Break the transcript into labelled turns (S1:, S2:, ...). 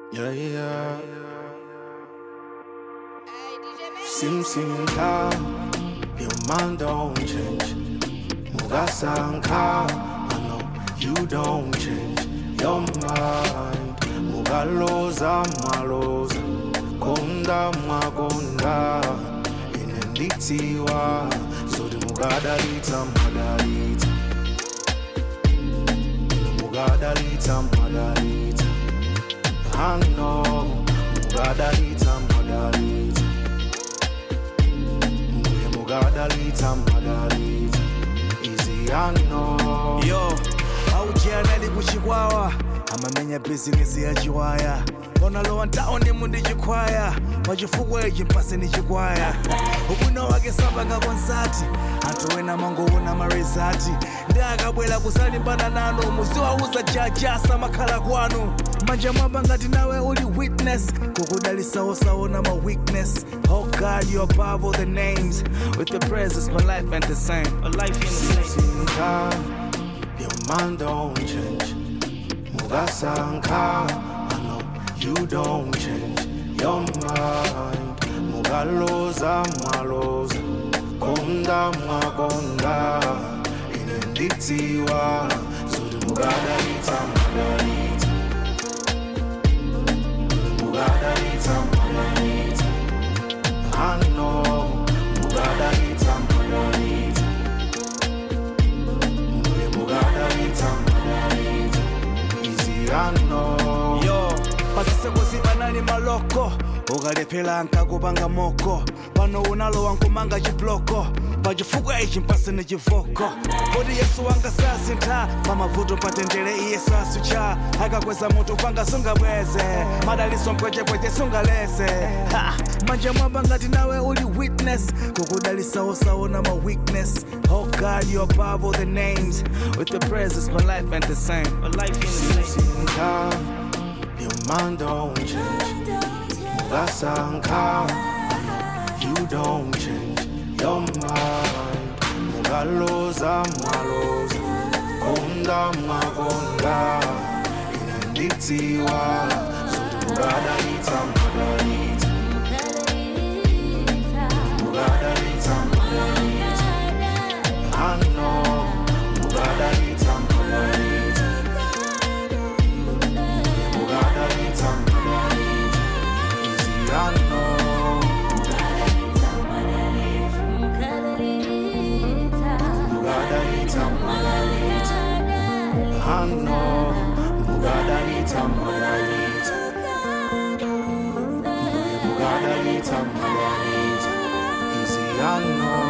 S1: Yeah, yeah.
S2: Hey, DJ Max.
S1: Sim sim ka, your mind don't change. Mugasanka, I know you don't change your mind. Mugaloza maloza, konda magonda, inenditiwa, so the mugadalita madalita. Mugadalita madalita. I know, mugadalita madalita. Mbuye mugadalita madalita. Easy I know.
S3: yo aujianali kuchikwawa amamenya bizinesi ya chiwaya onalowa ntaone mundi chikwaya pachifukwa ichi mpase ni chikwaya ubwino wake samba nga konsati anthu wena mangoona marizati ndi akabwera kusalimbana nanu muziwauza jajasa makhala kwanu manja mwamba ngati nawe uli witness kukudalisawosaona ma weakness oh god you above all the names with the presence my life ain't the same a life ain't the same
S1: Sinka, your mind don't change. Mugasanka, I know you don't change your mind. Mugaloza maloza, konda magonda, inenditiwa, so the mugadalita madalita. Mugadalita madalita. I know, mugadalita madalita. Mbuye mugadalita madalita. Easy I know.
S3: yo pasisekosi panali maloko ukalephera nkakupanga moko pano unalowa nkumanga chibloko pachifukwa ichi mpasene chivoko kodi yesu wanga sasintha pamavuto patendere iye sasucha akakweza mutu panga sungabweze madaliso mpwechepweche sungalese Ha! manja mwamba ngati nawe uli witness kukudalisawosaona ma weakness oh god you above all the names with the presence my life ain't the same a life ain't the same
S1: Sinka, your mind don't change. Mugasanka, you don't change your mind. Mugaloza maloza, konda magonda, inenditiwa, so the mugadalita madalita. Mugadalita madalita. I know, mugadalita madalita. Mugadalita madalita. Easy I know. Mugadalita madalita. I know, mugadalita madalita. Mugadalita madalita. Easy I know.